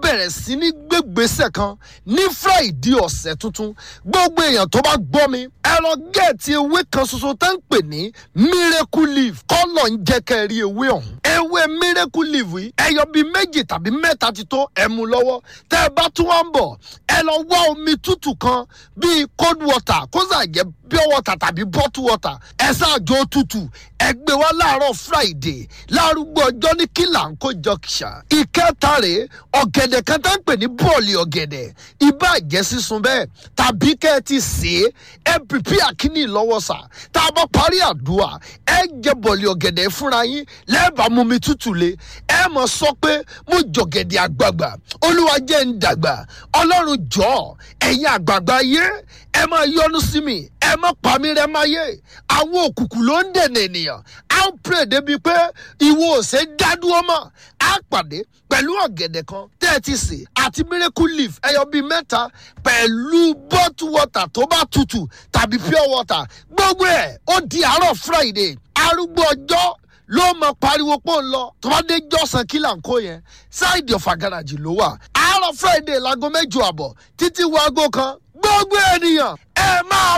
bẹ̀rẹ̀ sí ní gbégbèsè kan ní friday ọ̀sẹ̀ tuntun gbogbo èèyàn tó bá gbọ́ mi ẹ lọ gẹ̀ẹ́tì ewé kan ṣoṣo tó ń pè ní miracle leaf kọ́lọ̀ ń jẹ́ kẹ́ ẹ rí ewé ọ̀hún ewé miracle leaf yìí ẹyọ bíi méjì tàbí mẹ́ta ti tó ẹ mú lọ́wọ́ tẹ́ ẹ bá tún wá ń bọ̀ ẹ lọ wá omi tútù kan bíi cold water kó sà jẹ́ pure water tàbí bottle water ẹ ṣáàjọ tútù ẹ gbé wá láàárọ̀ friday lárúgbó ọjọ́ ní kílàńkó junction ìkẹta rèé ọ̀gẹ̀dẹ̀ kan tá ń pè ní bọ́ọ̀lì ọ̀gẹ̀dẹ̀ ibà jẹ́ sísun bẹ́ẹ̀ tàbí kẹ́ ẹ ti sè é ẹ pìpì àkíní lọ́wọ́ sà tá a bá parí àdúrà ẹ jẹ bọ́ọ̀lì ọ̀gẹ̀dẹ̀ fúnra yín lẹ́ẹ̀bà mú mi tútù le ẹ mọ̀ sọ pé mo jọ̀gẹ̀dẹ̀ àgbààgbà olúwa jẹ́ ń dàgbà ọlọ́run jọ̀ọ́ ẹ̀yin àgbààgbà yé ẹ máa yọnu sí mi ẹ má pa mí rẹ máa yé àwọn òkùnkùn ló ń dènà ènìyàn á ń pèrè débi pé ìwọ òsè dádúró mọ́ á pàdé pẹ̀lú ọ̀gẹ̀dẹ̀ kan tẹ́ ẹ ti sè àti miracle leaf ẹyọ bíi mẹ́ta pẹ̀lú bottle water tó bá tutù tàbí pure water gbogbo ẹ̀ ó di àárọ̀ friday arúgbó ọjọ́ ló mọ pariwo pọ̀ ń lọ tó bá dé jọ́sàn kí là ń kó yẹn ṣáìdì ọ̀fà gàràjì ló wà àárọ̀ friday láago mẹ́jọ àbọ̀ títí wo aago kan gbogbo ènìyàn ẹ máa